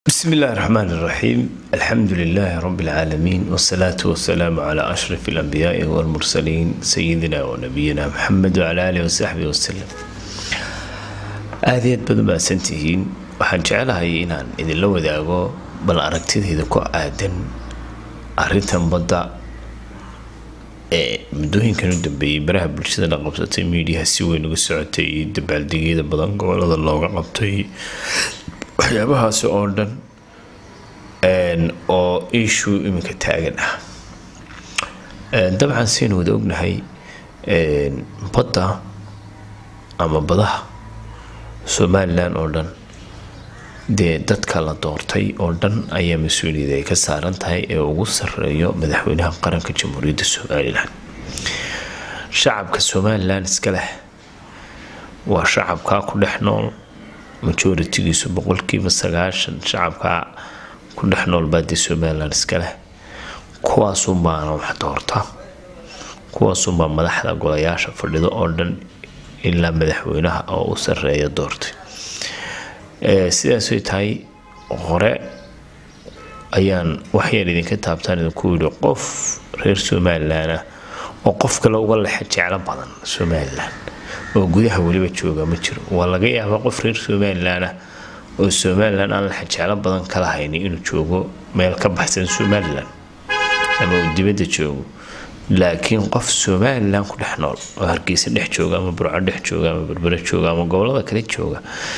بسم الله الرحمن الرحيم الحمد لله رب العالمين والصلاة والسلام على أشرف الأنبياء والمرسلين سيدنا ونبينا محمد وعلى آله وصحبه وسلم aadayaad badan baa santihiin waxaan jecelahay inaan idinla wadaago bal aragtidayda ku aadan arintan badda ee muddooyinkan u dambeeyey baraha bulshada la qabsatay miidiyaha si weyn uga socotay iyo dabaaldegyada badan gobolada looga qabtay waxyaabahaasi oo dhan oo issue iminka taagan ah dabcan saynu wada ognahay badda ama badaha somalilan oo dhan dee dadka la doortay oo dhan ayaa mas-uuliyad ay ka saaran tahay ee ugu sareeyo madaxweynaha qaranka jamhuuriyadda somalilan shacabka somalilan iska leh waa shacabkaa ku dhex nool majoritigiisu boqolkiiba sagaashan shacabkaa ku dhex nool baadii somalilan iska leh kuwaasunbaana wax doorta kuwaasunbaa madaxda golayaasha fadhido oo dhan ilaa madaxweynaha oo u sareeya doortay sidaasay tahay hore ayaan waxyaan idinka taabtaan idinku yidhi qof reer somalilan ah oo qof kale uga lexa jeclo badan somalilan oo gudaha weliba jooga ma jiro waa laga yaabaa qof reer somalilan ah oo somalilan aan lexa jeclo badan kala hayni inuu joogo meel ka baxsan somalilan ama uu dibadda joogo laakiin qof somalilan ku dhex nool oo hargeysa dhex jooga ama burco dhex jooga ama berbere jooga ama gobolada kale jooga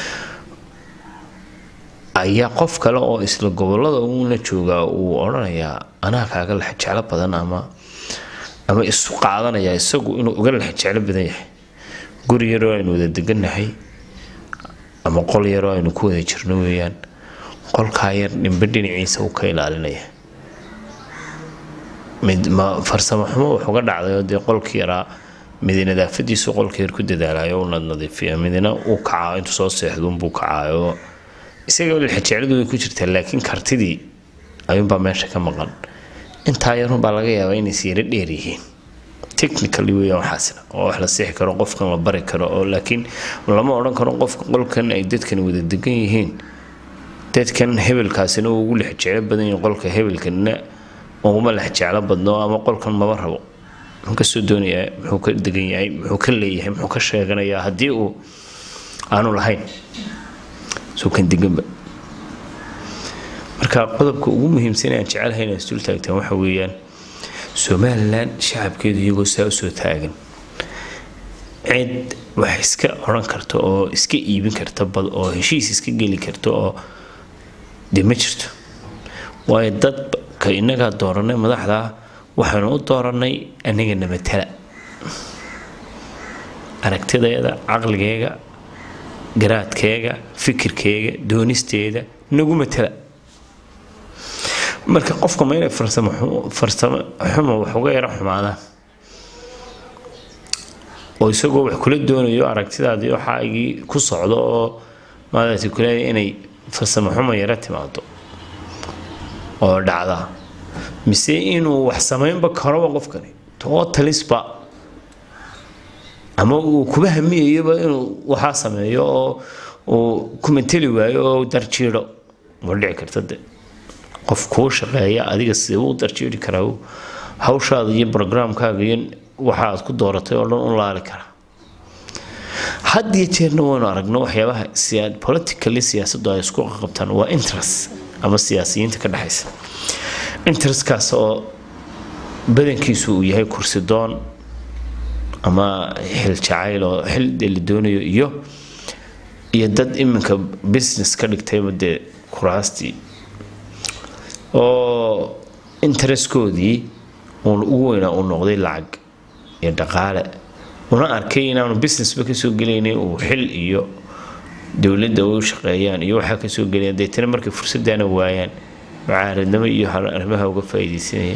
ayaa qof kale oo isla gobolada uuna joogaa uu odhanayaa anaa kaaga lex jeclo badan ama ama isu qaadanayaa isagu inuu uga lex jeclo badan yahay guri yaroo aynu wada degannahay ama qol yaroo aynu ku wada jirno weeyaan qolkaa yar dhimbe dhinaciisa uu ka ilaalinaya mid ma farsamo xumo wax uga dhacday oo dee qolkii yaraa midi nadaafadiisu qolka yar ku dadaalayo una nadiifiya midina uu kacaa intuu soo seexduunbuu kacaayo isaga lixajecladu way ku jirtaa laakiin kartidii ayuunbaa meesha ka maqan intaa yarunbaa laga yaabaa inay siiro dheer yihiin technically weeyaan waxaasna oo wax la siixi karo qofkan la bari karo oo laakiin lama odhan karo qofka qolkan ay dadkan wada degan yihiin dadkan hebelkaasina uu ugu lixjeclo badan yahay qolka hebelkanna uguma lex jeclo badno ama qolkan maba rabo muxuu kasoo doonayaa muxuu ka degan yahay muxuu ka leeyahay muxuu ka sheeganayaa haddii uu aanu lahayn soo kan deganba marka qodobka ugu muhiimsan aan jecelahay inaan isdul taagtaan waxa weeyaan somalilan shacabkeedu iyagoo saa usoo taagan cid wax iska odhan karta oo iska iibin karta bad oo heshiis iska geli karta oo dee ma jirto waayo dad ka innagaa dooranay madaxdaa waxaanu u dooranay anagana matala aragtideeda caqligeega garaadkeega fikirkeega doonisteeda nagu matala marka qofka ma inay farsamo farsamo xumo wax uga yaro xumaadaan oo isagoo wax kula doonayo aragtidaadii waxaagii ku socdo oo maadaasi kuleeya inay farsamo xumo yaro timaado oo dhacda mise inuu wax samaynba karoba qofkani totalisba ama uu kuba hamiyayoba inuu waxaa sameeyo oo uu ku mateli waayo oo darjiidho ma dhici karta de qof kuu shaqeeya adiga sidee u darjiidhi karaa hawshaada iyo brograamkaaga iyo waxa aad ku dooratay oo dhan u laali karaa had iyo jeerna waynu aragno waxyaabaha politically siyaasaddu ay isku qabtaan waa interest ama siyaasiyiinta ka dhexaysa interestkaas oo badankiisu uu yahay kursi doon ama xil jacayl oo xil dee la doonayo iyo iyo dad iminka business ka dhigtayba dee kuraastii oo interestkoodii uun ugu weynaa uu noqday lacag iyo dhaqaale una arkay inaanu businessba kasoo gelaynin uu xil iyo dowladda u shaqeeyaan iyo waxaa kasoo gelayaan deetana markay fursaddaana waayaan mucaaradnimo iyo arrimaha uga faa'iidaysanaya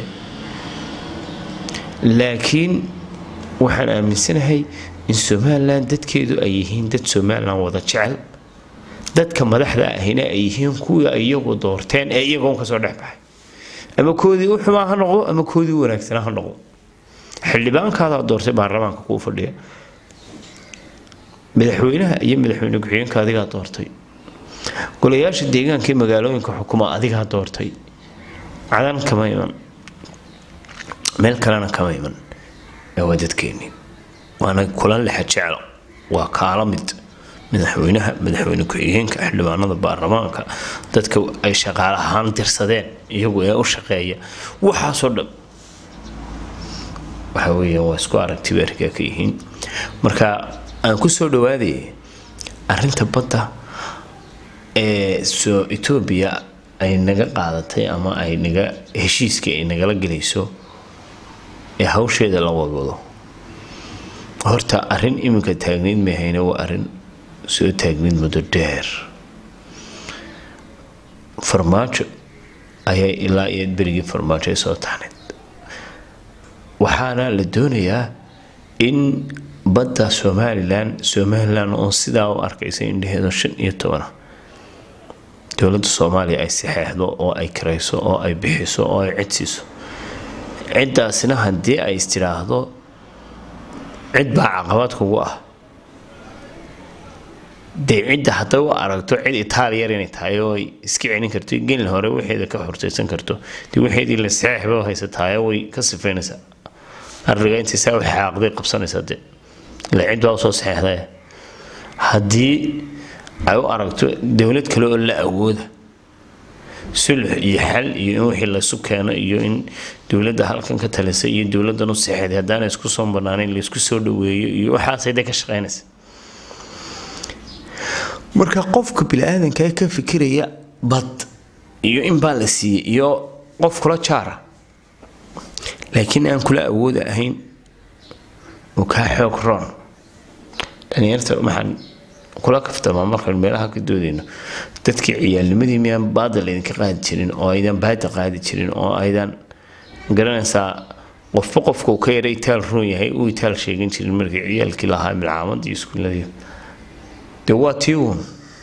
laakiin waxaan aaminsanahay in somalilan dadkeedu ay yihiin dad somalilan wada jecel dadka madaxda ahina ay yihiin kuwii ay iyagu doorteen ee iyagoon kasoo dhex baxay ama koodii u xumaa ha noqdo ama koodii u wanaagsanaa ha noqdo xildhibaankaada doortay baarlamaanka kuu fadhiya madaxweynaha iyo madaxweyne ku-xigeenka adigaa doortay golayaasha deegaanka ee magaalooyinka xukuma adigaa doortay cadan kama iman meel kalena kama iman ee waa dadkeennii waana kula lexa jeclo waa kaala mid madaxweynaha madaxweyne ku-xigeenka xildhibaanada baarlamaanka dadka ay shaqaale ahaan dirsadeen iyagu ee u shaqeeya waxaasoo dhan waxa weeya waa isku aragtiba arkaa ka yihiin marka aan ku soo dhawaadayay arrinta badda ee soo etoobiya ay naga qaadatay ama ay naga heshiiska ay nagala gelayso ee hawsheeda la wadwado horta arrin iminka taagnayd mahayna waa arrin soo taagnayd muddo dheer farmaajo ayay ilaa iyo berigii farmaajo ay soo taxnayd waxaana la doonayaa in badda somalilan somalilan oo sidaa u arkaysa indhaheedo shan iyo tobana dowladda soomaaliya ay saxeexdo oo ay karayso oo ay bixiso oo ay cidsiiso ciddaasina haddii ay istidhaahdo cid baa caqabad kugu ah dee cidda hadday u aragto cid itaaliyar inay tahay oo ay iska celin karto gelin hore waxeeda ka hortaysan karto dee waxeedii la saxeexba haysataayo way ka sifaynaysaa arriga intiisaa u xaaqday qabsanaysaa dee ila cid baa usoo saxeexday haddii ay u aragto dowlad kale oo la awooda sulx iyo xal iyo in wixii laysu keeno iyo in dowladda halkan ka talisay iyo dowladdan u saxeexday haddaana isku soo banaanayn laysku soo dhaweeyo iyo waxaasay dee ka shaqaynaysa marka qofka bini-aadanka ka fikiraya bad iyo in baa la siiyey iyo qof kula jaara laakiin aan kula awooda ahayn oo kaa xoog roon dhalinyarta waxaan kula kaftamaa markaan meelaha ka doodayno dadkii ciyaalnimadii miyaan baada laydinka qaadi jirin oo aydan baada qaadi jirin oo aydan garanaysaa qofba qofka uu ka yara itaal roon yahay uu itaal sheegan jirin markii ciyaalkii lahaa milcaamad iyo iskuuladii dee waa tii uun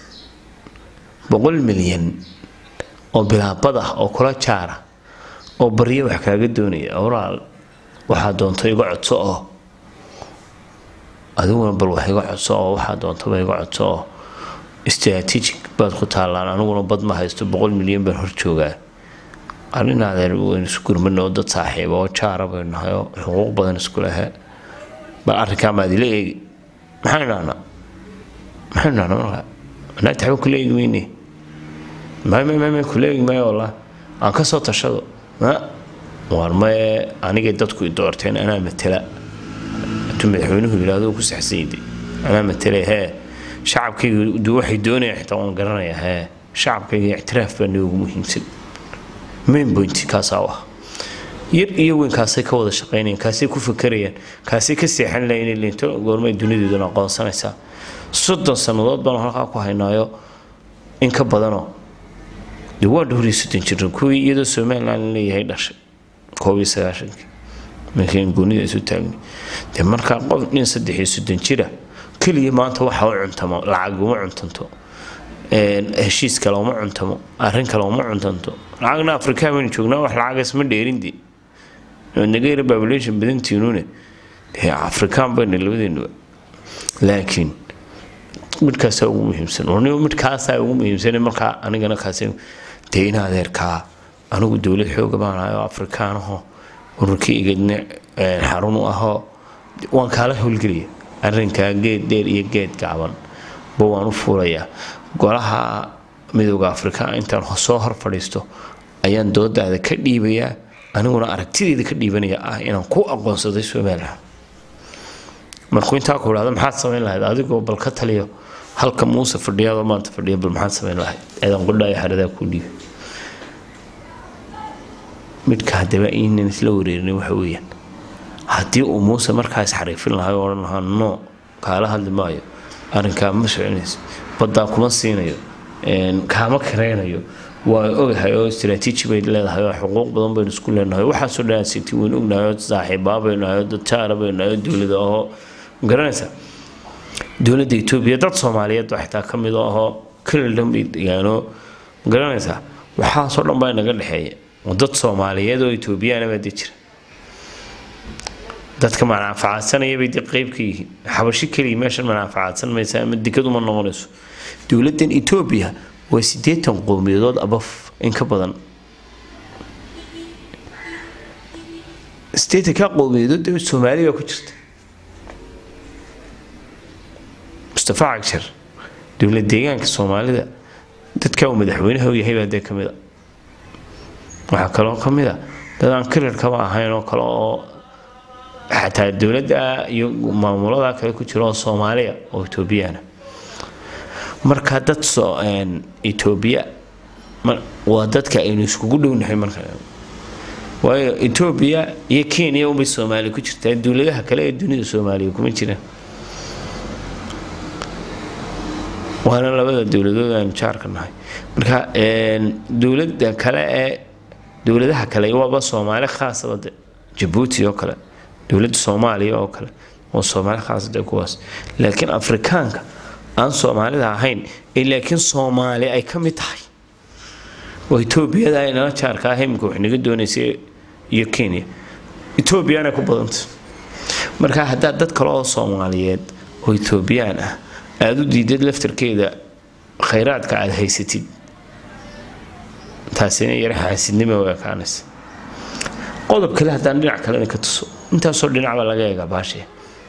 boqol milyan oo bilaabad ah oo kula jaara oo baryo wax kaaga doonaya awraal waxaa doonto iga codso oo adiguna bal wax iga codso oo waxaa doontaba iga codso oo strategic baad ku taallaan aniguna bad ma haysto boqol milyan baan hor joogaa arrin adeer waynu isu gurmana oo dad saaxiiba oo jaara baynu nahay oo xuquuq badan isku lehe bal arrinkaa maad ila eegi maxaan idhahnaa maxaan idhahnaa markaa anaa taxba kula eegi weyne mamamama kula eegi maayo wallah aan ka soo tashado ma waar maye anigay dadku i doorteen anaa matala hadduu madaxweynuhu yidhaahdo ku saxsanyde anaa matala hee shacabkayga du waxay doonayaan xitaa waan garanayaa hee shacabkayga ictiraaf baa noogu muhiimsan main point kaasaa u ah yar iyo weyn kaasay ka wada shaqaynayaan kaasay ku fakarayaan kaasay ka seexan lahayn inay linto goormay dunideeduna aqoonsanaysaa soddon sannadood baan halkaa ku haynaayo in ka badanoo dee waa dhowr iyo soddon jiran kuwii iyadoo somaliland leeyahay dhashay koob iyo sagaashankii markii goonida isu taagnay dee markaa qof nin saddex iyo soddon jira keliya maanta waxa u cuntamo lacag uma cuntanto heshiis kale uma cuntamo arrin kale uma cuntanto lacagna afrikaa baynu joognaa wax lacagas ma dheerindi naga yara population badantiinune dee afrikaan bayna labadeenuba laakiin midkaasaa ugu muhiimsan warniba midkaasaa ugu muhiimsan markaa anigana kaasi dee in adeerkaa anigu dowlad xooga baanahay oo afrikaanaho ururkii igadna xarun u ahoo waan kaala howlgelaya arrinkaa geed dheer iyo geed gaaban ba waan u fuulayaa golaha midooda afrika intaan soo hor fadhiisto ayaan doodaada ka dhiibayaa aniguna aragtideeda ka dhiibanaya ah inaan ku aqoonsaday somalilan markuu intaa ku idhahdo maxaad samayn lahayd adigoo bal ka taliyo halka muuse fadhiyaadoo maanta fadhiya bal maxaad samayn lahayd eedan qudhaayo xaradaa kuu dhiibay midka haddaba inan isla wareerinay waxa weeyaan haddii uu muuse markaas xariifin lahay oo odhan lahaa no kaala hadli maayo arrinkaa ma soconayso baddaa kuma siinayo kaama karaynayo waa ogahay oo istraatiiji bay leedahay oo xuquuq badan baynu isku leenahay waxaasoo dhan sinti waynu ognahay oo saaxiibaa baynu nahay oo dad jaara baynu nahay oo dowlada ahoo garanaysa dowladda etoobiya dad soomaaliyeed baa xitaa ka mid ahoo kalilan bay degaanoo garanaysaa waxaasoo dhan baa inaga dhexeeya dad soomaaliyeed oo etoobiyaana baa dee jira dadka manaafacaadsanaya bay dee qeyb ka yihiin xabashi keliya meeshan manaafacaadsan maysa ama dikad uma noqonayso dowladdan etoobiya waa siddeetan qowmiyadood abaf in ka badan siddeetanka qowmiyadood dee soomaali baa ku jirta mustafa cagshar dowlad deegaanka soomaalida dadka uu madaxweynaha u yahay baa dee ka mid a waxaa kaloo ka mid a dad aan kirarkaba ahayn oo kale oo xataa dowladda iyo maamulada kale ku jira oo soomaaliya oo etoobiyana marka dad etoobiya waa dadka aynu iskugu dhownahay marka waayo etoobiya iyo kenya unbay soomaaliya ku jirtaa dowladaha kale ee dunida soomaaliya kuma jiraan waana labada dowladood aynu jaarka nahay marka dowlada kale ee dowladaha kale waaba soomaali khaasaba de jabuuti oo kale dowladda soomaaliya oo kale waa soomaali khaasade kuwaas laakiin afrikaanka aan soomaalida ahayn ee laakiin soomaali ay ka mid tahay oo etoobiyada ay nala jaarka ah iminka wax naga doonaysay iyo kenya etoobiyana ku badanta marka haddaad dad kale oo soomaaliyeed oo etoobiyaan ah aada u diidad laftarkeeda khayraadka aada haysatid taasina yara xaasidnimo u ekaanaysa qodob kale haddaan dhinac kalena ka tuso intaasoo dhinacba laga eega baashee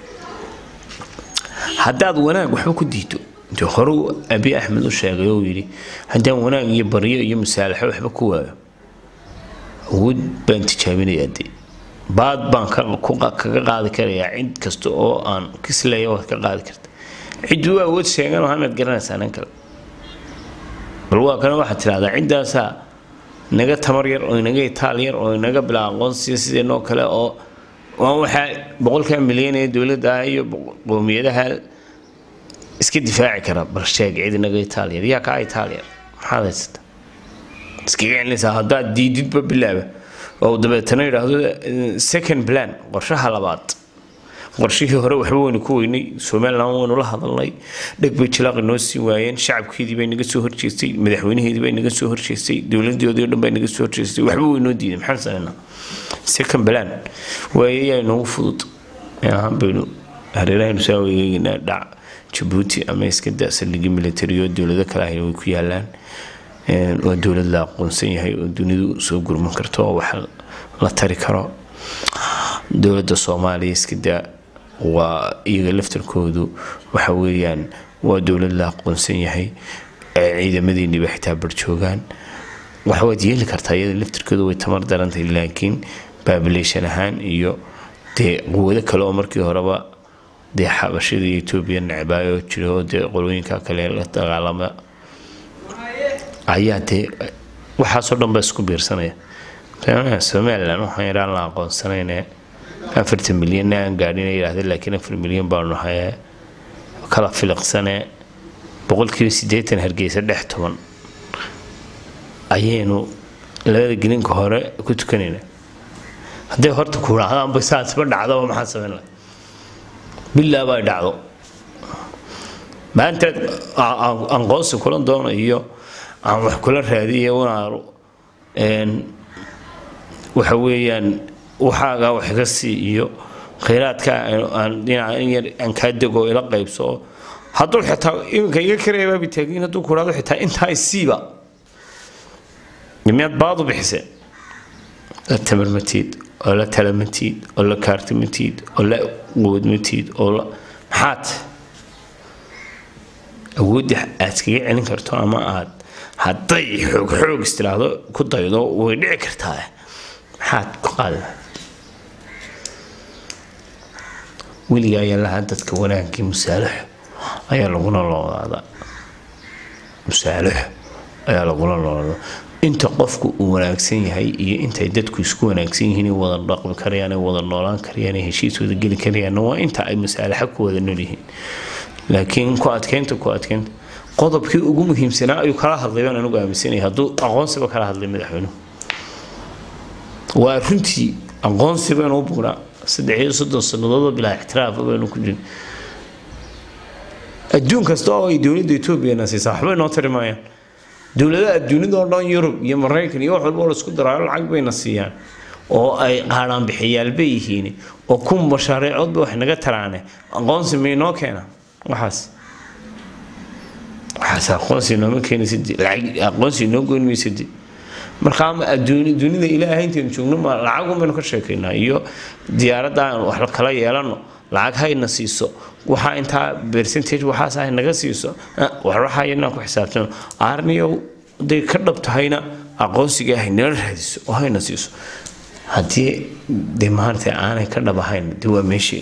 haddaad wanaag waxba ku diido intii horeu abi axmed u sheegay oo yidhi haddaan wanaag iyo baryo iyo masaalaxo waxba ku waayo awood baan tijaabinayaa dee baad baan kaga qaadi karayaa cid kasta oo aan kisleeya waad ka qaadi karta cid u awood sheeganoo hanaad garanaysaa nan kale bal waa kana waxaad tidhahdaa ciddaasaa naga tamar yar oo inaga itaal yar oo inaga bilaa aqoonsiya sideenoo kale oo waan waxaa boqolkaa milyan ee dowladda ah iyo qowmiyadaha iska difaaci kara bal sheeg cid inaga itaal yar yaa kaa itaal yar maxaad haysata iskaga celinaysaa haddaad diididba bilaaba oo dabeetana yidhaahdo second plan qorshaha labaad qorshihii hore waxba waynu ku weynay somalilan waynu la hadalnay dheg bay jilaaqi noo sii waayeen shacabkeedii bay naga soo horjeestay madaxweynaheedii bay naga soo horjeestay dowladoodii o dhan bay naga soo horjeestay waxba waynoo diiday maxaan samaynaa second plan waaye yaa inoogu fudud ahaan baynu hareerahaynu saa weegeynaa dhac jabuuti ama iska da saldhigii militariyo dowlado kale ahna way ku yaalaan waa dowlad la aqoonsan yahay oo dunidu soo gurman karto oo wax la tari karo dowladda soomaaliya iska daa waa iyaga laftarkoodu waxa weeyaan waa dowlad la aqoonsan yahay ciidamadiiniba xitaa barjoogaan waxwaad yeeli kartaa iyada laftarkoodu way tamar darantahay laakiin babilation ahaan iyo dee quwado kale oo markii horeba dee xabashada iyo etoobiya necbaayo jira oo dee qolooyinka kale la dagaalama ayaa dee waxaasoo dhan ba isku biirsanaya somalilan waxaan yaraan la aqoonsanayne afartan milyanna aan gaadhin yidhahda laakiin afar milyan baanu nahay kala filiqsane boqolkiiba siddeetan hargeysa dhex toban ayaynu labada gelinka hore ku tukanayna hadday horta ku dhacdaanba saasba dhacdaba maxaa samayn laha bilaaba ay dhacdo maanteed aqoonsi kula doono iyo aan wax kula raadiya wanaaru waxa weeyaan waxaagaa wax iga sii iyo khayraadkaa aan dhinaca in yar aan kaa dego ila qaybso hadduu xitaa iminka iga kareebaabi taagin hadduu ku dhahdo xitaa intaa isiiba miyaad baadu bixise la tamarmatiid oo la talamatiid oo la kaartimatiid oo la quwadmatiid oo la maxaad awoodda aad iskaga celin karto ama aad hadday xoog xoog istiraahdo ku daydo way dhici kartaa maxaad ku qaadi weliga ayaa lahaa dadka wanaagii musaalaxo ayaa laguna noolaadaa musaalaxo ayaa laguna noolaadaa inta qofku uu wanaagsan yahay iyo intay dadku isku wanaagsan yihiin wada dhaqmi karayaan wada noolaan karayaan heshiis wada geli karayaan waa inta ay musaalaxo ku wada nool yihiin laakiin ku adkeynta ku adkeynta qodobkii ugu muhiimsanaa ayuu kala hadlay baan anugu aaminsanaya hadduu aqoonsiba kala hadlay madaxweynuhu waa runtii aqoonsi baynu u bugnaa saddex iyo soddon sannadoodoo bilaa ixtiraaf baynu ku jirin adduun kasta oo ay dowladda etoobiyana siisaa waxba inoo tari maayaan dowladaha dunida oo dhan yurub iyo maraykan iyo wax walba oo laisku daraayo lacag bayna siiyaan oo ay qaadhaan bixiyaal bay yihiin oo kun mashaariicoodba wax naga taraane aqoonsi maynoo keena waxaas waxaas aqoonsi nooma keenaysid lacag aqoonsi noo goyn maysid marka ama adduuni dunida ilaahay intaynu joogno ma lacag un baynu ka sheekaynaa iyo diyaaradda aan wax kala yeelano lacag hayna siiso waxaa intaa percentage waxaas ah naga siiso waxwaxaa inaan ku xisaabtano aarniyow haday ka dhab tahayna aqoonsiga ah nala raadiso oo hayna siiso haddii de maarata aanay ka dhab ahayn de waa meeshii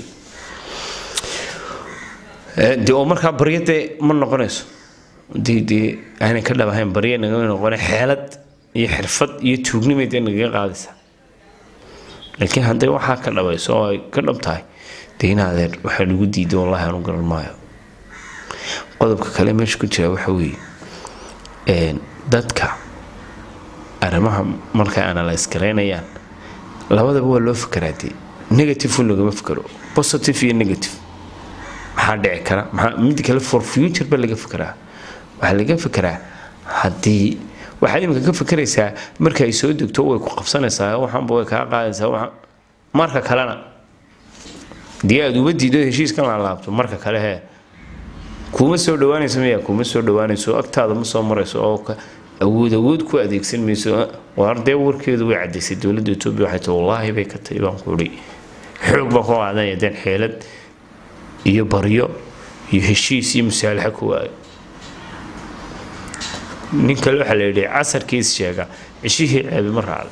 de oo markaa baryo dee ma noqonayso dee dee aanay ka dhab ahayn baryo nagama noqone xeelad iyo xirfad iyo tuugnimay dee nagaga qaadaysaa laakiin hadday waxaa ka dhabayso oo ay ka dhab tahay dee in adeer waxaa lagu diiday wallahi aanu garan maayo qodobka kale meesha ku jira waxa weeye dadka arrimaha markay analyse garaynayaan labadaba waa loo fakaraa dee negative un lagama fakaro positive iyo negative maxaa dhici kara maxaa mid kale for future ba laga fakaraa waxaa laga fakaraa haddii waxaad imika ka fakeraysaa marka ay soo degto way ku qabsanaysaa waxaanba way kaa qaadaysaa waxa marka kalena dee aad uba diido heshiiskan la laabto marka kale hee kuma soo dhawaanayso miya kuma soo dhawaanayso agtaada ma soo marayso oo awood awood ku adeegsan mayso waar dee warkeedu way cadaysay dowladda etoobiya waxay tahay wallaahi bay ka tahay baan ku idhi xoog baan ku qaadanaya deen xeelad iyo baryo iyo heshiis iyo musaalaxa ku waayo nin kale waxaa la yidhi casarkiis sheega cishihii ceebi ma raacdo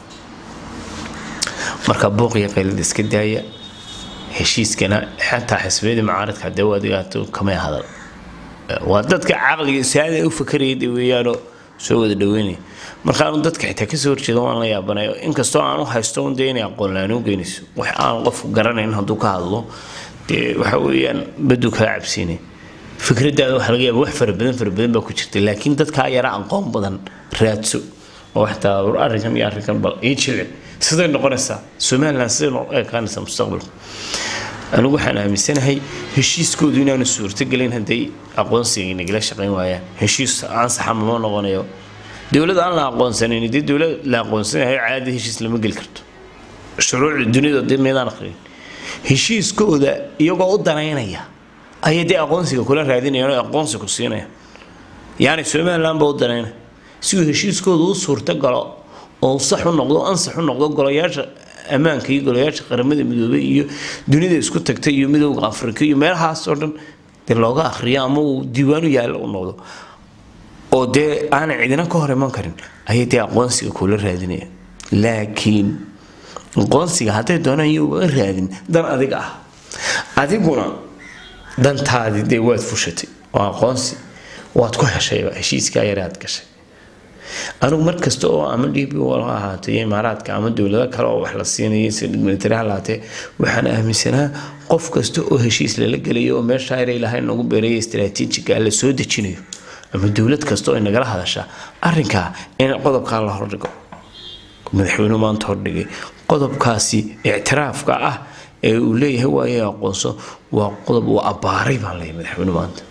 marka buuqiya qaylada iska daaya heshiiskana xataa xisbiyadii mucaaradka haddee u adigaato kamay hadal waa dadka caqliga saada u fakaraya de weeyaanoo soo wada dhaweynaya markaanu dadka xitaa kasoo horjeeda waan la yaabanayo inkastoo aan u haysto un dee inay aqoon la-aan u geynayso wax aan qof garanayn hadduu ka hadlo dee waxa weeyaan baduu kaa cabsiinay fikradaada waxa laga yaaba wax fara badan fara badan baa ku jirta laakiin dadkaa yara aqoon badan raadso oo waxtaa arrinkan iyo arrinkan bal ii jilcin siday noqonaysaa somaliland siday noo ekaanaysaa mustaqbalka anigu waxaan aaminsanahay heshiiskoodu inaanu suurtogelin hadday aqoonsiga nagala shaqayn waayaan heshiis ansaxa mama noqonayo dowlad aan la aqoonsanayn dee dowlad la aqoonsanayo caadi heshiis lama geli karto shuruucda dunida dee meedaan aqrin heshiiskooda iyagoo u danaynaya ayay dee aqoonsiga kula raadinayaan oo aqoonsi ku siinaya yani somaliland ba u danaynaya si uu heshiiskooda u suurto galo oo sax u noqdo ansax u noqdo golayaasha ammaanka iyo golayaasha qaramada midoobay iyo dunida isku tagtay iyo midowda afrika iyo meelahaas oo dhan dee looga akhriyo ama uu diiwaanu yaalla u noqdo oo dee aanay cidina ka hor iman karin ayay dee aqoonsiga kula raadinayaan laakiin aqoonsiga hadday doonaan iyo uga raadin dan adiga ah adiguna dantaadii dee waad fushatay oo aqoonsi waad ku heshayba heshiiskaa yare aad gashay anigu mar kasta oo ama dhibi wala ahaatay imaaraadka ama dowlado kale oo wax la siinaya sida militari ha lahaatee waxaan aaminsanaa qof kasta oo heshiis lala gelayo oo meesha ayra ilaahay nagu beeraya istaraatiijiga la soo dejinayo ama dowlad kasta oo nagala hadasha arrinkaa in qodobkaa la hordhigo madaxweynuhu maanta hordhigay qodobkaasi ictiraafka ah ee uu leeyahay waaye aqoonso waa qodob uu abbaaray baan leeyahay madaxweynuhu maanta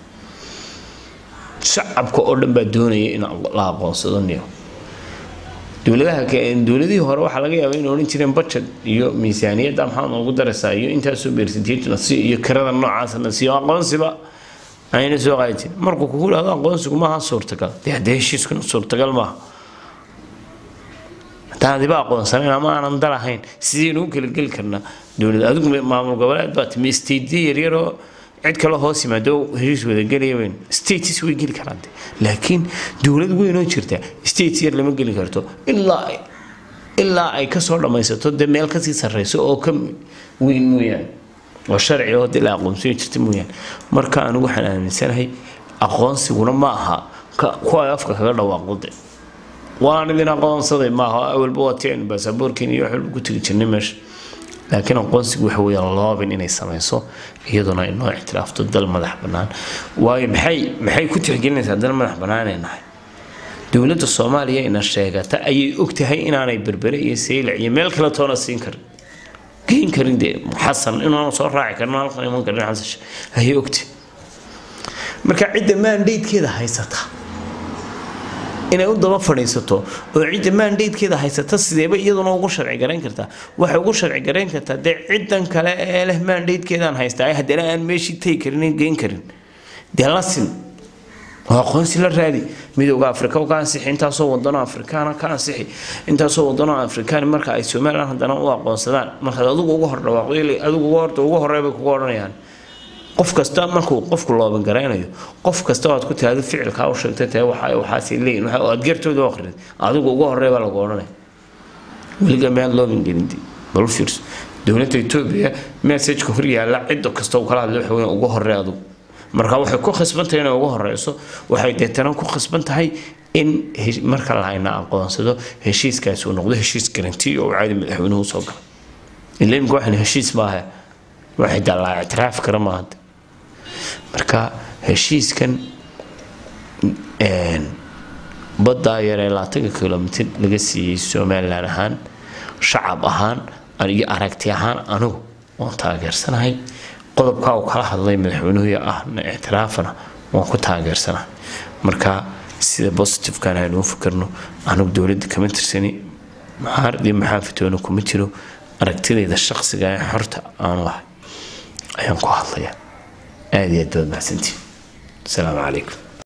shacabka oo dhan baa doonaya in la aqoonsado niyo dowladaha dowladihii hore waxaa laga yaabaa inay odhan jireen budget iyo miisaaniyadda maxaa noogu daraysaa iyo intaasoo beersantiyadna si iyo kirada noocaasna si aqoonsiba ayna soo qaadi jirin markuu kugu dhahdo aqoonsigu maaha suurtagal dee haddee heshiiskuna suurtagal maaha haddaan adiba aqoonsanayn ama aanan dal ahayn sidaynu u kala geli karnaa dowlad adigu maamul goboleed baa timi stateyo yaryaroo cid kale hoos yimaado heshiis wadagelaya weyn states way geli karaan laakiin dowlad weynoo jirta states yar lama geli karto ilaa ilaa ay kasoo dhammaysato dee meel kasii sarreyso oo ka weyn mooyaane oo sharci oo dee la aqoonsan jirta mooyaane marka anigu waxaan aaminsanahay aqoonsiguna ma aha kuwa ay afka kaga dhawaaqode waan idin aqoonsaday maaha awalba waa tiin baasaboorkiin iyo waxba ku tegi jirnay meesha laakiin aqoonsigu waxa weeyaan loobin inay samayso iyaduna ay noo ictiraafto dal madax bannaan waayo maxay maxay ku tixgelinaysaa dal madax bannaan ay nahay dowladda soomaaliya ina sheegata ayay ogtahay inaanay berbere iyo saylac iyo meel kale toona siin karin geyn karin dee xasan inaanu soo raaci karin halkan iman karin xasan ayay ogtahay marka cidda maandaydkeeda haysata inay u daba fadhiisato oo cidda maandaydkeeda haysata sideeba iyaduna ugu sharci garayn kartaa waxay ugu sharci garayn kartaa dee ciddan kale ee leh maandaydkeedaan haystaa haddana aan meeshii tagi karin geyn karin dee la sin oo aqoonsi la raadi midooda afrika ka ansixi intaasoo wadano afrikaana ka ansixi intaasoo wadano afrikaan marka ay somalilan haddana u aqoonsadaan markaad adigu uga hor dhawaaqdo adigu horta uga horey bay kuga odhanayaan qof kasta markuu qofku looban garaynayo qof kasta oo aad ku tiraahdo ficilkaa u sheegtay tahay waxa waxaasay leeyihin waxa aad geertooda u akhrid adigu uga horey baa lagu odhanaya weliga miyaad looban gelindi bal fiirso dowladda etoobiya messageka hor yaalla cidda kasta uu kala hadlay waxa weyn uga horey adigu marka waxay ku khasban tahay inay uga horeyso waxay deetana ku khasban tahay in marka lahayna aqoonsado heshiiskaasi uu noqdo heshiis garanti oo caadi madaxweynuhu usoo gala ila imika waxaan heshiis maaha waxay dallaa ictiraaf kara maaha marka heshiiskan baddaa yaree labaatanka kilomitir laga siiyey somalilan ahaan shacab ahaan iyo aragti ahaan anigu waan taageersanahay qodobkaa uu kala hadlay madaxweynuhu ahna ictiraafana waan ku taageersanahay marka sida positifekan aynu u fikirno anigu dowladda kama tirsani maxaaradii maxaafitoona kuma jiro aragtidayda shaqsiga ee xorta aanu ahay ayaan ku hadlaya aada iyo aad baad mahadsantiin asalaamu calaykum